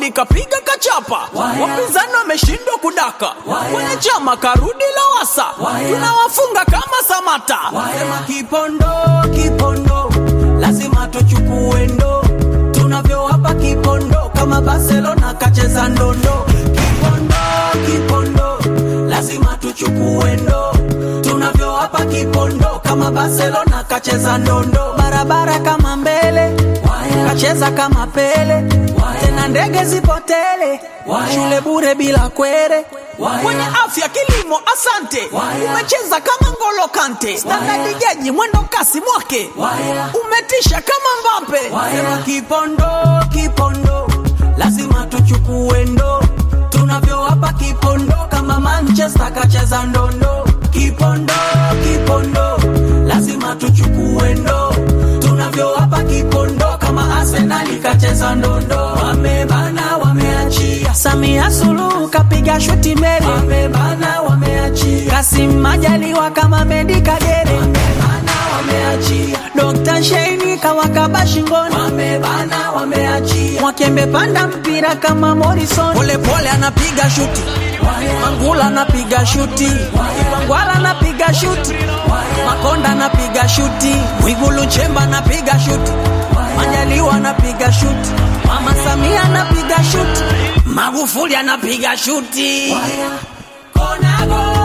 Magufuli kapiga kachapa, wapinzani wameshindwa kudaka, kwenye chama karudi Lowassa, tunawafunga kama Samata. Sema kipondo kipondo, lazima tuchukue ndo, tunavyowapa kipondo kama Barcelona kacheza ndondo. Kipondo kipondo, lazima tuchukue ndo, tunavyowapa kipondo kama Barcelona kacheza ndondo. Barabara kama mbele, kacheza kama Pele, tena ndege zipotele, shule bure bila kwere kwenye afya kilimo, asante. Umecheza kama Ngolo Kante, standadi jaji mwendo kasi mwake, umetisha kama Mbappe. Sema kipondo kipondo, lazima tuchukue ndo, tunavyowapa kipondo kama Manchester kacheza ndondo. Kipondo kipondo, lazima tuchukue ndo, tunavyowapa kipondo kama Arsenal kacheza ndondo. Wamebana wameachia, Samia Suluhu kapiga shuti mbele, wamebana wameachia, Kasim Majaliwa kama Medi Kagere, wamebana wameachia, Dr. Sheini kawakaba shingoni, wamebana wameachia, Mwakembe panda mpira kama Morrison, pole pole anapiga shuti, Mangula anapiga shuti, Mangwala anapiga shuti, Makonda anapiga shuti, Mwigulu Nchemba anapiga shuti, Majaliwa anapiga shuti, Mama Samia anapiga shuti, Magufuli anapiga shuti. Kona go